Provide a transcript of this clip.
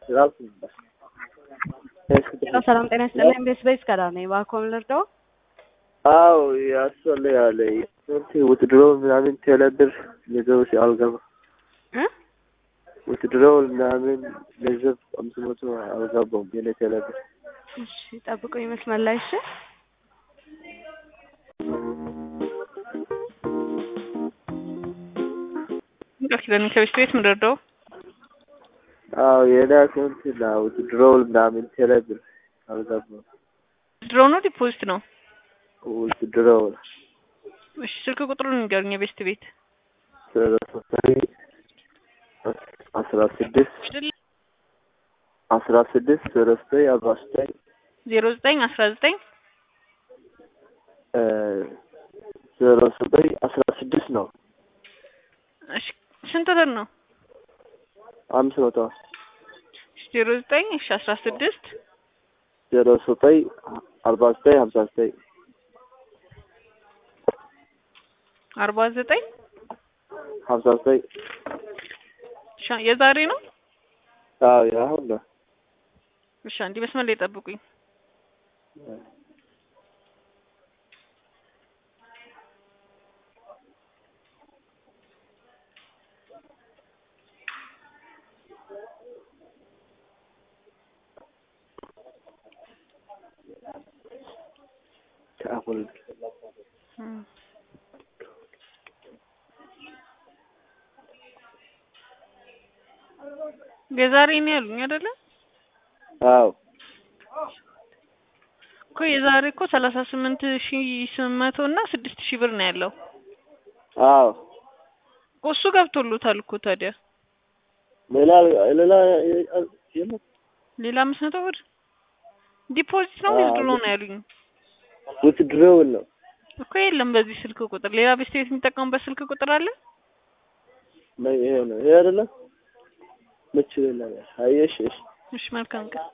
ሰላም ጤና ይስጥልኝ። ቤስ ቤስ ከዳ ነኝ። እባክዎን ልርዳው? አዎ ያስፈልጋል። ውትድሮ ምናምን ቴሌብር ነገሮች አልገባ እ ውትድሮ ምናምን ገንዘብ አምስት መቶ አልገባም የኔ ቴሌብር። እሺ ጠብቁኝ መስመር ላይ እሺ። ቃል ኪዳን ከቤት ቤት ምን ልርዳው? አዎ የኔ አካውንት ና ውትድሮ ምናምን ቴሌብር አልገባም። ድሮ ነው ዲፖዚት ነው? ውትድሮ እሺ ስልክ ቁጥሩን ንገሩኝ። የቤስት ቤት አስራ ስድስት አስራ ስድስት ዜሮ ዘጠኝ አርባ ዘጠኝ ዜሮ ዘጠኝ አስራ ዘጠኝ ዜሮ ዘጠኝ አስራ ስድስት ነው። እሺ ስንት ብር ነው? አምስት መቶ ዜሮ ዘጠኝ እሺ አስራ ስድስት ዜሮ ዘጠኝ አርባ ዘጠኝ ሀምሳ ዘጠኝ አርባ ዘጠኝ ሀምሳ ዘጠኝ ሻ የዛሬ ነው? አዎ ያሁን ነው። እሺ አንዴ መስመር ላይ ጠብቁኝ። ከአሁን የዛሬ ነው ያሉኝ አይደለ? አዎ እኮ የዛሬ እኮ ሰላሳ ስምንት ሺ ስምንት መቶ እና ስድስት ሺህ ብር ነው ያለው። አዎ እኮ እሱ ገብቶሎታል እኮ ታዲያ ሌላ ሌላ የለም ሌላ አምስት መቶ ብር ዲፖዚት ነው አዎ። ዊዝድሮ ነው ያሉኝ ውትድሮ ነው። እኮ የለም በዚህ ስልክ ቁጥር ሌላ ቤስት ቤት የሚጠቀሙበት ስልክ ቁጥር አለ? ይሄ ነው ይሄ አይደለም ምች ሌላ አየሽ እሺ እሺ መልካም ቀን